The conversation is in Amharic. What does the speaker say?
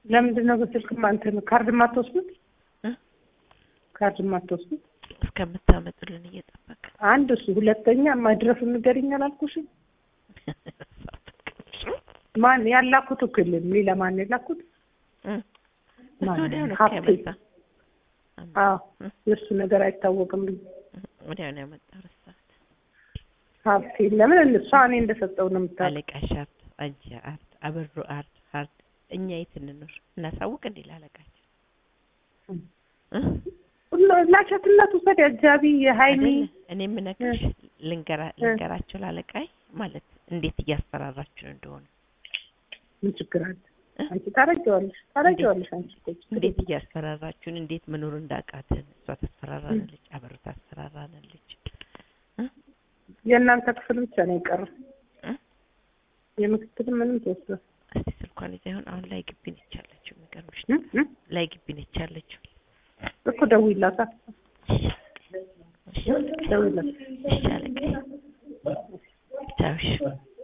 ለምንድን ነው በስልክ እንትን ካርድ የማትወስዱት? እ? ካርድ የማትወስዱት? እስከምታመጡልን እየጠበቅን አንድ እሱ፣ ሁለተኛ መድረሱን ንገሪኝ አላልኩሽም? ማን ያላኩት እኮ የለም። ሌላ ማን ያላኩት? እ? እሱ ማን? ወዲያው ነው እኮ ሀብቴ። ያመጣ አዎ እ? የእሱ ነገር አይታወቅም። ወዲያው ነው ያመጣው ረሳሁት። ሀብቴ ለምን እሷ እኔ እንደሰጠው ነው የምታውቀው። አለቃሽ ሀብት፣ አንቺ ሀብት፣ አበሩ ሀብት ሀብት እኛ የት እንኖር እናሳውቅ እንዴ ላለቃችን እ? ላቸትነት ውሰድ አጃቢ የሀይሚ አይደለ? እኔ የምነግርሽ ልንገራ ልንገራቸው ላለቃይ ማለት እንዴት እያስፈራራችሁ እንደሆነ ምን ችግር አለ? እ? አንቺ ታረጊዋለሽ ታረጊዋለሽ አንቺ እኮ ችግር እንዴት እያስፈራራችሁን እንዴት መኖር እንዳቃትን እሷ ታስፈራራናለች፣ አበሩ ታስፈራራናለች። የእናንተ ክፍል ብቻ ነው የቀረው። እ? የምክትል ምንም ተወስዷል። እስቲ ስልኳን ይዛ ይሆን አሁን ላይ ግቢ ነች ያለችው። የሚገርምሽ እ? እ? ላይ ግቢ ነች ያለችው። እኮ ደውይላታ ደውይላት። እሺ አለቃዬ ቻው እሺ